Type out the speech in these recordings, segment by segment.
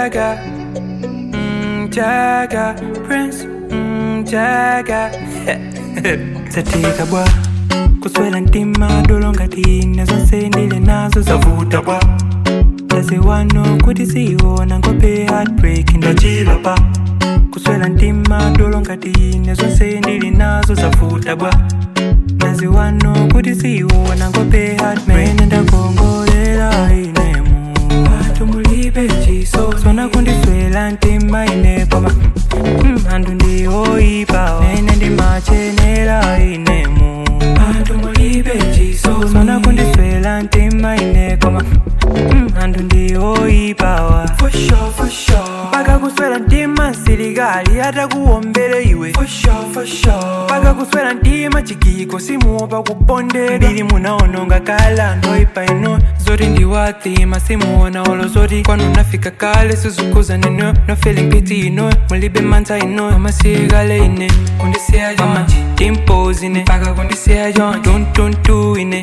Jagger, mm, Jagger, Prince, mm, Jagger. Zatika bwa kuswela ntima dolongatine zonse ndili nazo zavuta bwa ndaziwano kuti siyiona ngope heartbreak ndachila pa kuswela ntima dolongatine zonse ndili nazo zavuta bwa ndaziwano kuti siyiona ngope heartbreak mene ndakongolera inemu watu mulibe chiso sona kundiswela ntima ine koma mm, anthu ndiwoipa mene ndimachenera inemu anthu mulibe chiso sona kundiswela ntima ine koma mm, anthu ndiwoipawa for sure, for sure. paka kuswela ntima msilikali atakuwombere iwe for sure, for sure. paka kuswela ntima chigiko simuopa kupondera ndili munaononga kala ndoipa ino zoti ndiwathima simuona olo zoti kwanu nafika kale sizukuza neno no feeling pity ino mulibe mantha ino amasilikale ine kundisiya jonji impose ine paka kundisiya jonji tuntuntu ine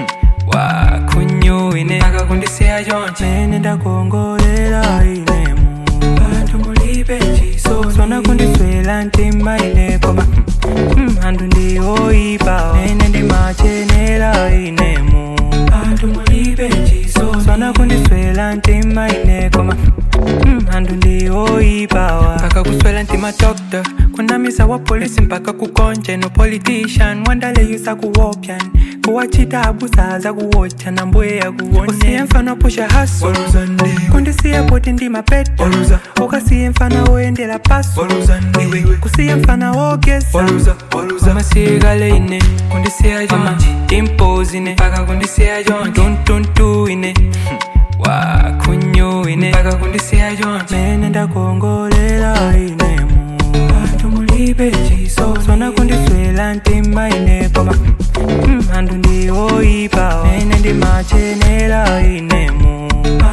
wakhunyu ine paka kundisiya jonji mene ndakongolera inemu anthu mulibe chiso sona kundiswela ntima ine koma mm, anthu ndiwoipa mene ndimachenera inemu anthu mulibe chiso sona kundiswela ntima ine koma mm, anthu ndiwoipawa mpaka kuswela ntima doctor kunamisa wa polisi mpaka kukonje no politician wandaleyisa kuwopyan kuwachita abusaza kuwocha na mbweya kuwone usiye mfano pusha haso kundisiye poti ndi mapeta ukasiye mfana woyendela paso kusiye mfana wogesa amasilikale ine kundisiya jonji impose ine paka kundisiya jonji tuntuntu ine wakhunyu ine paka kundisiya jonji mene ndakongolera inemu anthu mulibe chiso sona kundiswela ntima ine koma mm, anthu ndiwoipa mene ndimachenera inemu